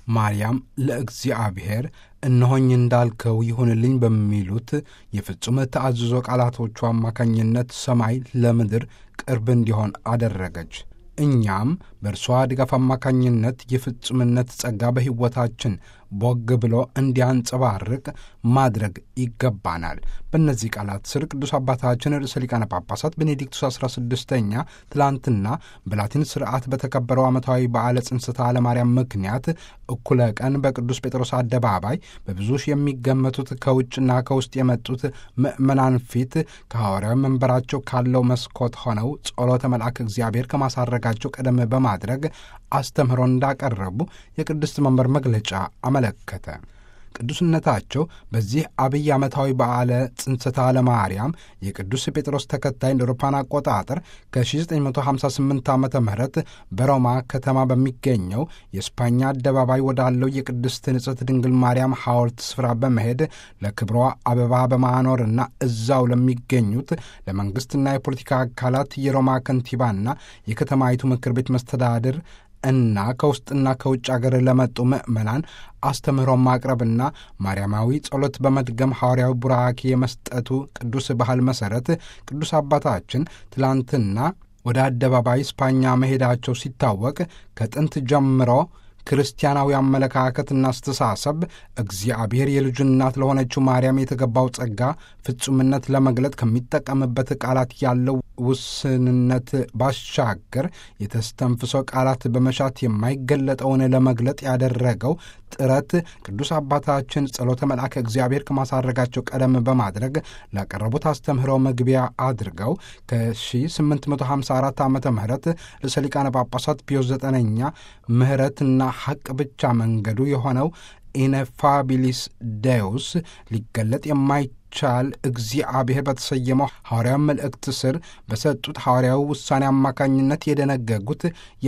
ማርያም ለእግዚአብሔር እነሆኝ እንዳልከው ይሁንልኝ በሚሉት የፍጹም ተአዝዞ ቃላቶቹ አማካኝነት ሰማይ ለምድር ቅርብ እንዲሆን አደረገች። እኛም በእርሷ ድጋፍ አማካኝነት የፍጹምነት ጸጋ በሕይወታችን ቦግ ብሎ እንዲያንጸባርቅ ማድረግ ይገባናል። በእነዚህ ቃላት ስር ቅዱስ አባታችን ርዕሰ ሊቃነ ጳጳሳት ቤኔዲክቱስ 16ኛ ትላንትና በላቲን ስርዓት በተከበረው ዓመታዊ በዓለ ጽንሰተ ለማርያም ምክንያት እኩለ ቀን በቅዱስ ጴጥሮስ አደባባይ በብዙ ሺህ የሚገመቱት ከውጭና ከውስጥ የመጡት ምዕመናን ፊት ከሐዋርያዊ መንበራቸው ካለው መስኮት ሆነው ጸሎተ መልአክ እግዚአብሔር ከማሳረጋቸው ቀደም በማድረግ አስተምህሮ እንዳቀረቡ የቅድስት መንበር መግለጫ አመለከተ። ቅዱስነታቸው በዚህ አብይ ዓመታዊ በዓለ ጽንሰተ ለማርያም የቅዱስ ጴጥሮስ ተከታይ እንደ አውሮፓውያን አቆጣጠር ከ1958 ዓ ም በሮማ ከተማ በሚገኘው የስፓኛ አደባባይ ወዳለው የቅድስት ንጽሕት ድንግል ማርያም ሐውልት ስፍራ በመሄድ ለክብሯ አበባ በማኖርና እዛው ለሚገኙት ለመንግሥትና የፖለቲካ አካላት የሮማ ከንቲባና የከተማይቱ ምክር ቤት መስተዳድር እና ከውስጥና ከውጭ አገር ለመጡ ምዕመናን አስተምህሮ ማቅረብና ማርያማዊ ጸሎት በመድገም ሐዋርያዊ ቡራኬ የመስጠቱ ቅዱስ ባህል መሠረት ቅዱስ አባታችን ትላንትና ወደ አደባባይ ስፓኛ መሄዳቸው ሲታወቅ ከጥንት ጀምሮ ክርስቲያናዊ አመለካከትና አስተሳሰብ እግዚአብሔር የልጁ እናት ለሆነችው ማርያም የተገባው ጸጋ ፍጹምነት ለመግለጥ ከሚጠቀምበት ቃላት ያለው ውስንነት ባሻገር የተስተንፍሶ ቃላት በመሻት የማይገለጠውን ለመግለጥ ያደረገው ጥረት ቅዱስ አባታችን ጸሎተ መልአከ እግዚአብሔር ከማሳረጋቸው ቀደም በማድረግ ላቀረቡት አስተምህሮ መግቢያ አድርገው ከ1854 ዓ ም ርዕሰ ሊቃነ ጳጳሳት ፒዮስ ዘጠነኛ ምህረትና ሐቅ ብቻ መንገዱ የሆነው ኢነፋቢሊስ ዴውስ ሊገለጥ የማይቻል እግዚአብሔር በተሰየመው ሐዋርያዊ መልእክት ስር በሰጡት ሐዋርያዊ ውሳኔ አማካኝነት የደነገጉት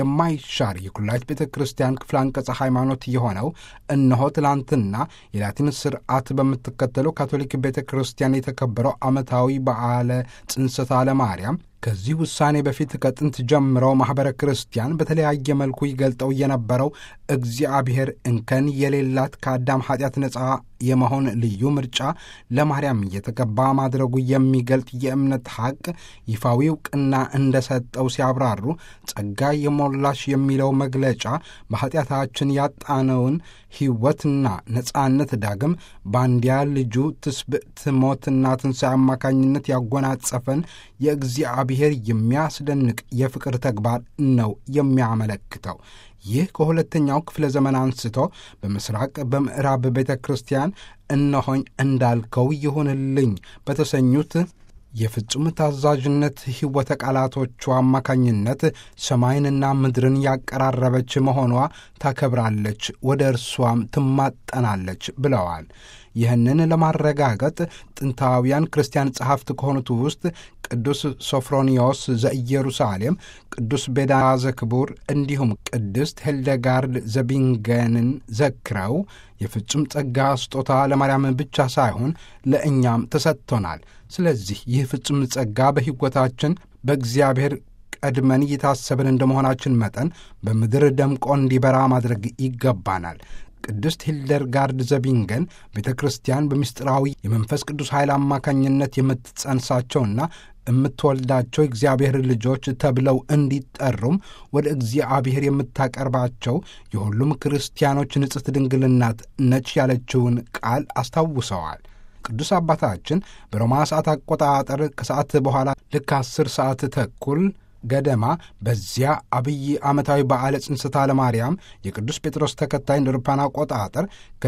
የማይሻር የኩላሊት ቤተ ክርስቲያን ክፍለ አንቀጸ ሃይማኖት የሆነው እነሆ ትላንትና የላቲን ስርዓት በምትከተለው ካቶሊክ ቤተ ክርስቲያን የተከበረው ዓመታዊ በዓለ ጽንሰተ ለማርያም ከዚህ ውሳኔ በፊት ከጥንት ጀምረው ማኅበረ ክርስቲያን በተለያየ መልኩ ይገልጠው የነበረው እግዚአብሔር እንከን የሌላት ከአዳም ኃጢአት ነፃ የመሆን ልዩ ምርጫ ለማርያም እየተገባ ማድረጉ የሚገልጥ የእምነት ሐቅ ይፋዊ ዕውቅና እንደሰጠው ሲያብራሩ ጸጋ የሞላሽ የሚለው መግለጫ በኃጢአታችን ያጣነውን ሕይወትና ነፃነት ዳግም በአንድያ ልጁ ትስብእት ሞትና ትንሣኤ አማካኝነት ያጎናጸፈን የእግዚአብሔር የሚያስደንቅ የፍቅር ተግባር ነው የሚያመለክተው። ይህ ከሁለተኛው ክፍለ ዘመን አንስቶ በምስራቅ በምዕራብ ቤተ ክርስቲያን እነሆኝ እንዳልከው ይሁንልኝ በተሰኙት የፍጹም ታዛዥነት ሕይወተ ቃላቶቿ አማካኝነት ሰማይንና ምድርን ያቀራረበች መሆኗ ታከብራለች፣ ወደ እርሷም ትማጠናለች ብለዋል። ይህንን ለማረጋገጥ ጥንታውያን ክርስቲያን ጸሐፍት ከሆኑት ውስጥ ቅዱስ ሶፍሮኒዮስ ዘኢየሩሳሌም፣ ቅዱስ ቤዳ ዘክቡር እንዲሁም ቅድስት ሄልደጋርድ ዘቢንገንን ዘክረው የፍጹም ጸጋ ስጦታ ለማርያም ብቻ ሳይሆን ለእኛም ተሰጥቶናል። ስለዚህ ይህ ፍጹም ጸጋ በሕይወታችን በእግዚአብሔር ቀድመን እየታሰብን እንደመሆናችን መጠን በምድር ደምቆ እንዲበራ ማድረግ ይገባናል። ቅድስት ሂልደርጋርድ ዘቢንገን ቤተ ክርስቲያን በምስጢራዊ የመንፈስ ቅዱስ ኃይል አማካኝነት የምትጸንሳቸውና የምትወልዳቸው እግዚአብሔር ልጆች ተብለው እንዲጠሩም ወደ እግዚአብሔር የምታቀርባቸው የሁሉም ክርስቲያኖች ንጽሕት ድንግልናት ነች ያለችውን ቃል አስታውሰዋል። ቅዱስ አባታችን በሮማ ሰዓት አቆጣጠር ከሰዓት በኋላ ልክ አስር ሰዓት ተኩል ገደማ በዚያ አብይ ዓመታዊ በዓለ ጽንሰተ ለማርያም የቅዱስ ጴጥሮስ ተከታይ እንደ አውሮፓውያን አቆጣጠር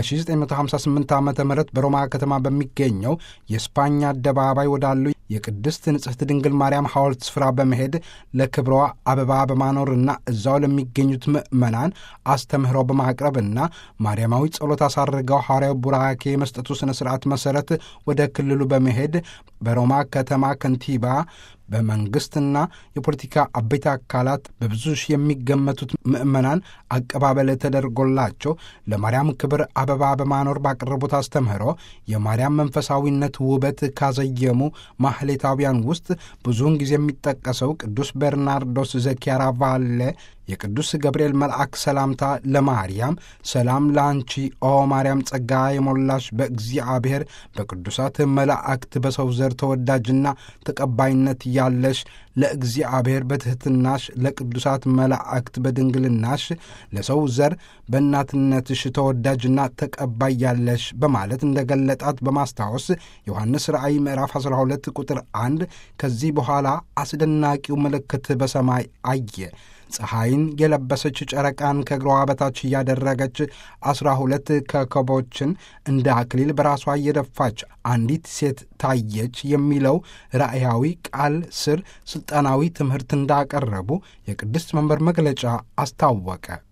ከ1958 ዓ ም በሮማ ከተማ በሚገኘው የስፓኛ አደባባይ ወዳሉ የቅድስት ንጽሕት ድንግል ማርያም ሐውልት ስፍራ በመሄድ ለክብሯ አበባ በማኖርና እዛው ለሚገኙት ምዕመናን አስተምህሮ በማቅረብና ማርያማዊ ጸሎት አሳርገው ሐዋርያዊ ቡራኬ የመስጠቱ ሥነ ሥርዓት መሠረት ወደ ክልሉ በመሄድ በሮማ ከተማ ከንቲባ በመንግሥትና የፖለቲካ አበይት አካላት በብዙ ሺህ የሚገመቱት ምዕመናን አቀባበል ተደርጎላቸው ለማርያም ክብር አበባ በማኖር ባቀረቡት አስተምህሮ የማርያም መንፈሳዊነት ውበት ካዘየሙ ማህሌታውያን ውስጥ ብዙውን ጊዜ የሚጠቀሰው ቅዱስ በርናርዶስ ዘኪያራቫሌ የቅዱስ ገብርኤል መልአክ ሰላምታ ለማርያም ሰላም ለአንቺ ኦ ማርያም ጸጋ የሞላሽ በእግዚአብሔር በቅዱሳት መላእክት በሰው ዘር ተወዳጅና ተቀባይነት ያለሽ ለእግዚአብሔር በትሕትናሽ ለቅዱሳት መላእክት በድንግልናሽ ለሰው ዘር በእናትነትሽ ተወዳጅና ተቀባይ ያለሽ በማለት እንደገለጣት በማስታወስ ዮሐንስ ራእይ ምዕራፍ 12 ቁጥር 1 ከዚህ በኋላ አስደናቂው ምልክት በሰማይ አየ። ፀሐይን የለበሰች ጨረቃን ከእግሯ በታች እያደረገች አስራ ሁለት ኮከቦችን እንደ አክሊል በራሷ እየደፋች አንዲት ሴት ታየች የሚለው ራእያዊ ቃል ስር ሥልጣናዊ ትምህርት እንዳቀረቡ የቅድስት መንበር መግለጫ አስታወቀ።